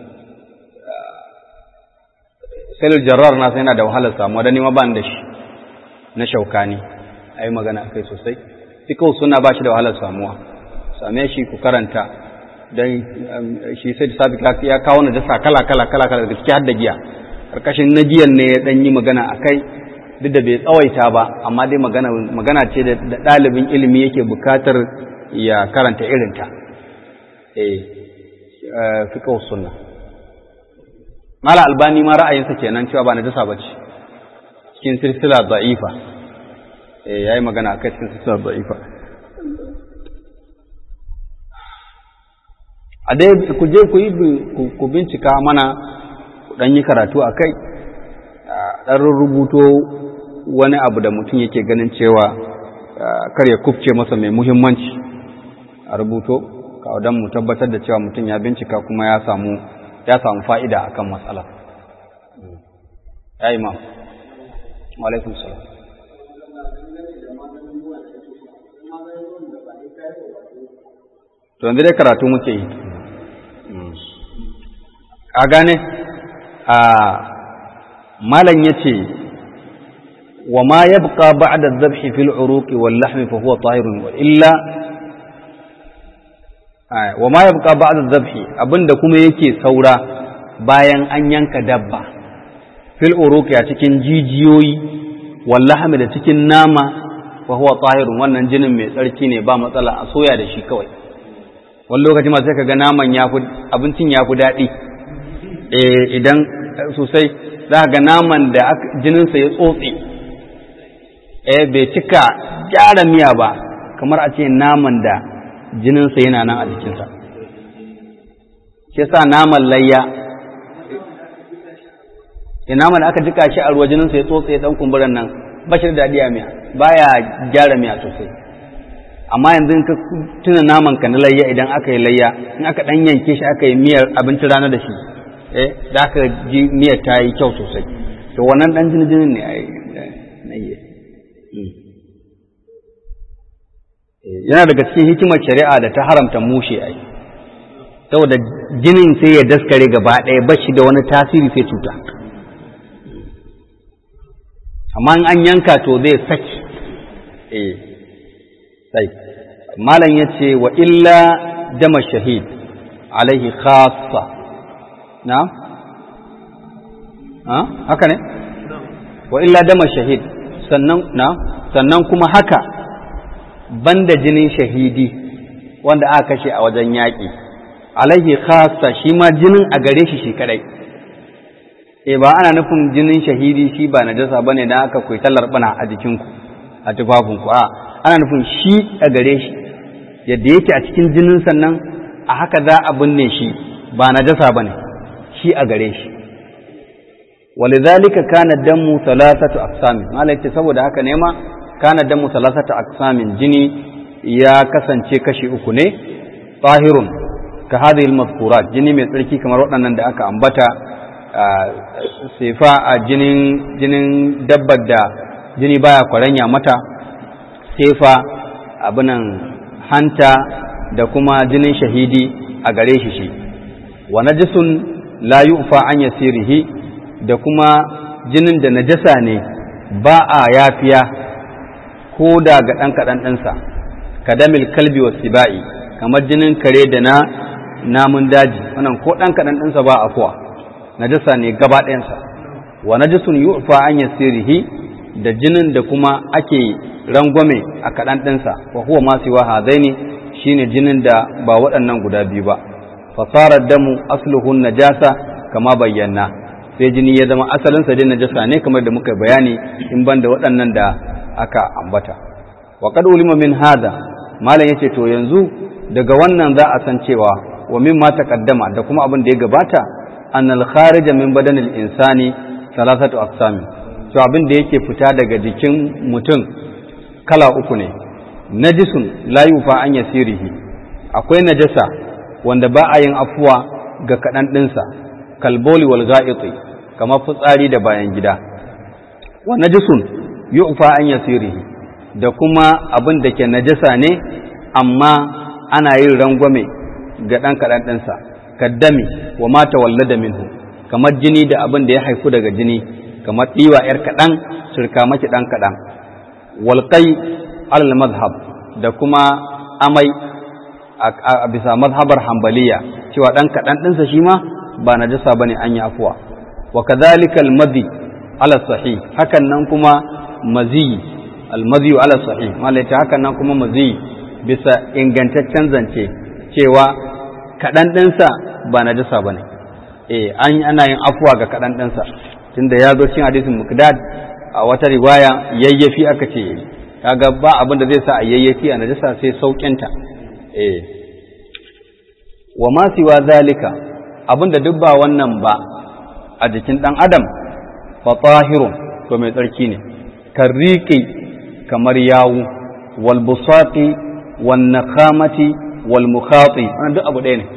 sai jarrar na sai yana da wahalar samu da nima ban da shi na shaukani ayi magana akai sosai fikau suna ba shi da wahalar samuwa same shi ku karanta dan shi sai da sabi ya kawo na dasa kala kala kala kala da gaske har da giya karkashin na giyan ne ya dan yi magana akai duk da bai tsawaita ba amma dai magana magana ce da ɗalibin ilimi yake bukatar ya karanta irinta eh fiqh sunna mala albani ma ra'ayinsa kenan cewa ba najasa bace cikin silsila da'ifa eh yayi magana akai cikin silsila da'ifa a dai ku je ku yi ku bincika mana ku dan yi karatu akai dan rubuto wani abu da mutum yake ganin cewa kar ya kufce masa mai muhimmanci a rubuto kawo don mu tabbatar da cewa mutum ya bincika kuma ya samu ya samu fa'ida akan matsala ya imam alaikun salam to yanzu dai karatu muke yi a gane a malam ya ce wa ma ya buƙa ba da zafi fil uruki wal lahmi fa huwa tahirun wa illa wa ma ya buƙa ba da zafi abinda kuma yake saura bayan an yanka dabba fil uruki a cikin jijiyoyi wal lahmi da cikin nama fa huwa tahirun wannan jinin mai tsarki ne ba matsala a soya da shi kawai wani lokaci ma sai ka ga naman ya fi abincin ya fi daɗi idan sosai za ga naman da jininsa ya tsotse eh bai cika gyara miya ba kamar a ce naman da jininsa yana nan a jikinsa shi sa naman layya ya naman da aka jika shi a ruwa jininsa ya tsotse dan kumburan nan ba shi da daɗi a miya baya gyara miya sosai amma yanzu ka tuna naman ka na layya idan aka yi layya in aka ɗan yanke shi aka yi miyar abinci rana da shi eh da aka ji miyar ta yi kyau sosai to wannan dan jini jinin ne ai yana daga cikin hikimar shari'a da ta haramta mushe ai saboda jinin sai ya daskare gaba ɗaya ba shi da wani tasiri sai cuta amma in an yanka to zai saki eh sai malam yace wa illa dama shahid alaihi khassa na haka ne wa illa dama shahid sannan na sannan kuma haka banda jinin shahidi wanda aka kashe a wajen yaƙi alaihi khassa shi ma jinin a gare shi shi kadai e ba ana nufin jinin shahidi shi ba najasa bane dan aka koyi tallar bana a jikinku a tufafinku a ana nufin shi a gare shi yadda yake a cikin jinin sannan a haka za a binne shi ba najasa bane shi a gare shi walidhalika kana damu thalathatu aqsamin malai ce saboda haka ne ma kana damu thalathatu aqsamin jini ya kasance kashi uku ne tahirun ka hadhihi al jini mai tsarki kamar waɗannan da aka ambata sefa a jinin jinin dabbar da jini baya kwaranya mata sefa abinan hanta da kuma jinin shahidi a gare shi shi wa najisun la yu'fa an yasirihi da kuma jinin da najasa ne ba a yafiya ko da ga ɗan kaɗan ɗinsa kadamil kalbi wa siba'i kamar jinin kare da na namun daji wannan ko ɗan kaɗan ɗinsa ba a kuwa najasa ne gaba ɗayansa wa najisun yu'fa an yasirihi da jinin da kuma ake rangwame a kaɗan ɗinsa wa huwa ma siwa hadaini shine jinin da ba waɗannan guda biyu ba fasarar damu asluhun najasa kama bayyana sai jini ya zama asalinsa dai najasa ne kamar da muka bayani in ban da waɗannan da aka ambata wa qad ulima min hada malam yace to yanzu daga wannan za a san cewa wa min ma taqaddama da kuma abin da ya gabata annal kharija min badanil insani salasatu aqsami to abin da yake fita daga jikin mutum kala uku ne najisun la yufa an yasirihi akwai najasa wanda ba a yin afuwa ga kaɗan ɗinsa kalboli wal ga'iti kamar fitsari da bayan gida wa najisun yufa an yasirihi da kuma abin da ke najasa ne amma ana yin rangwame ga ɗan kaɗan ɗinsa kaddami wa mata wallada minhu kamar jini da abin da ya haifu daga jini kamar ɗiwa ‘yar kaɗan shirka maki ɗan kaɗan walƙai alal mazhab da kuma amai a bisa mazhabar hambaliya cewa ɗan kaɗan ɗinsa shi ma ba na jasa ba ne an yi afuwa wa kadhalika almadhi ala sahih hakan nan kuma mazi almadhi ala sahih malaita hakan nan kuma mazi bisa ingantaccen zance cewa kaɗan ɗinsa ba na jasa ba ne eh an ana yin afuwa ga kaɗan ɗinsa tunda ya zo cikin hadisin muqdad a wata riwaya yayyafi aka ce kaga ba abin da zai sa a yayyafi a najasa sai sauƙinta eh wa ma siwa zalika abin da duk ba wannan ba a jikin ɗan adam fa tahirun to mai tsarki ne karriqi kamar yawu wal busaqi wan nakhamati wal mukhati wannan duk abu ɗaya ne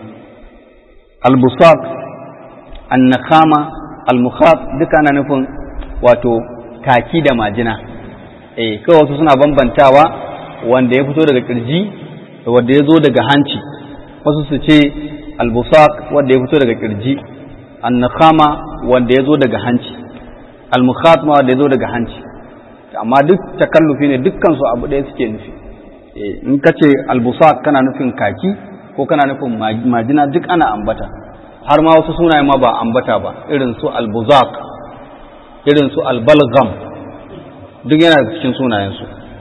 al busaq an nakhama al mukhat duka ana nufin wato kaki da majina eh kawai wasu suna bambantawa wanda ya fito daga kirji da wanda ya zo daga hanci wasu su ce albusaq wanda ya fito daga kirji annakhama wanda ya zo daga hanci almukhatma wanda ya zo daga hanci amma duk takallufi ne dukkan su abu ɗaya suke nufi in ka ce albusaq kana nufin kaki ko kana nufin majina duk ana ambata har ma wasu sunaye ma ba ambata ba irin su albuzaq irin su albalgam duk yana da cikin sunayensu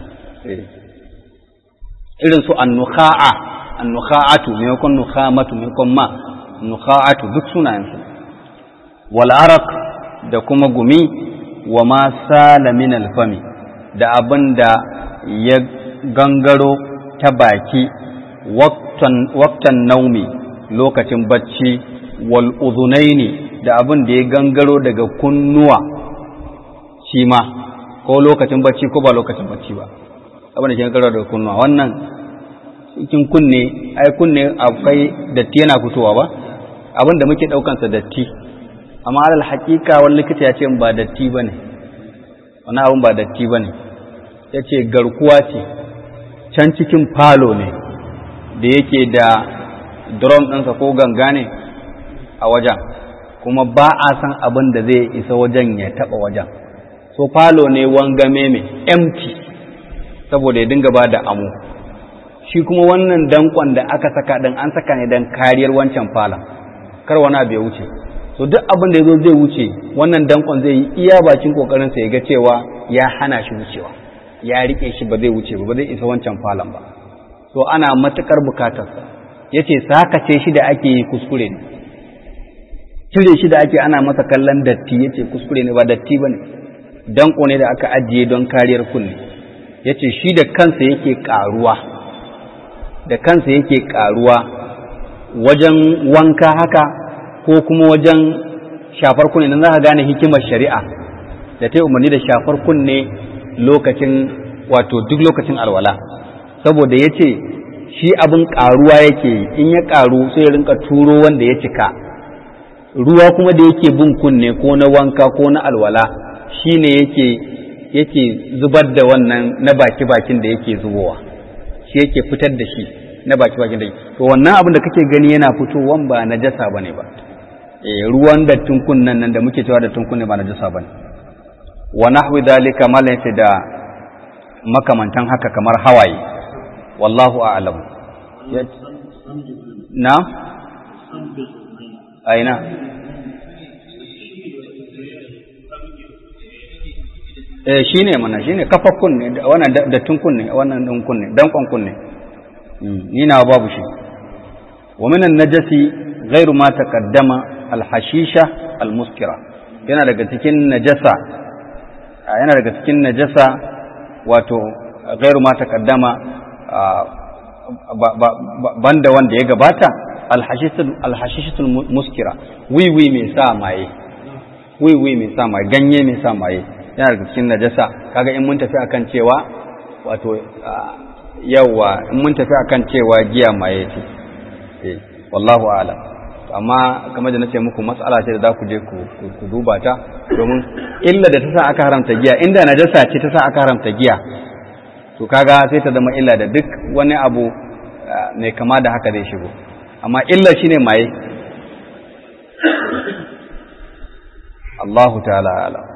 irin su annukha'a annukha'atu maimakon nukhamatu maimakon ma nukha'atu duk sunayensu wal araq da kuma gumi wa ma sala min alfami da abin da ya gangaro ta baki waktan naumi lokacin bacci wal uzunaini da abin da ya gangaro daga kunnuwa shi ma ko lokacin bacci ko ba lokacin bacci ba abin da ke gangaro daga kunnuwa wannan cikin kunne ai kunne akwai datti yana fitowa ba abin da muke daukansa datti amma alal hakika wani likita ya ce ba datti bane wani abin ba datti bane ya ce garkuwa ce can cikin falo ne da yake da drum ɗinsa ko ganga ne a wajen kuma ba a san abin da zai isa wajen ya taɓa wajen so falo ne wangame mai empty saboda ya dinga ba da amo shi kuma wannan dankon da aka saka ɗin an saka ne don kariyar wancan falon kar wani abu ya wuce so duk abin da ya zo zai wuce wannan dankon zai yi iya bakin kokarinsa ya ga cewa ya hana shi wucewa ya rike shi ba zai wuce ba ba zai isa wancan falon ba so ana matukar bukatarsa ya ce sakace shi da ake yi kuskure ne cire shi da ake ana masa kallon datti ya ce kuskure ne ba datti ba ne danko ne da aka ajiye don kariyar kunne ya ce shi da kansa yake karuwa da kansa yake karuwa wajen wanka haka ko kuma wajen shafar kunne nan za ka gane hikimar shari'a da ta yi umarni da shafar kunne lokacin wato duk lokacin alwala saboda ya ce shi abin ƙaruwa yake in ya ƙaru sai ya rinka turo wanda ya cika ruwa kuma da yake bin kunne ko na wanka ko na alwala shi ne yake yake zubar da wannan na baki-bakin da yake zubowa shi yake fitar da shi na baki-bakin da to wannan abin da kake gani yana fitowan ba na jasa bane ba eh ruwan dattin kunnen nan da muke cewa dattin kunne ba na jasa bane wa nahwi dalika malan da makamantan haka kamar hawaye wallahu a'lam na aina eh shine mana shine kafar kunne wannan dattin kunne wannan din kunne dankon kunne ni na babu shi wa minan najasi ghairu ma taqaddama alhashisha almuskira yana daga cikin najasa yana daga cikin najasa wato ghairu ma taqaddama banda wanda ya gabata alhashishatul muskira wiwi mai sa maye wiwi mai sa maye ganye mai sa maye yana daga cikin najasa kaga in mun tafi akan cewa wato yawa in mun tafi akan cewa giya maye ce eh wallahu a'lam amma kamar da nace muku mas'ala ce da za ku je ku duba ta domin illa da ta sa aka haramta giya inda najasa ce ta sa aka haramta giya to kaga sai ta zama illa da duk wani abu mai kama da haka zai shigo amma illa shine maye Allahu ta'ala alam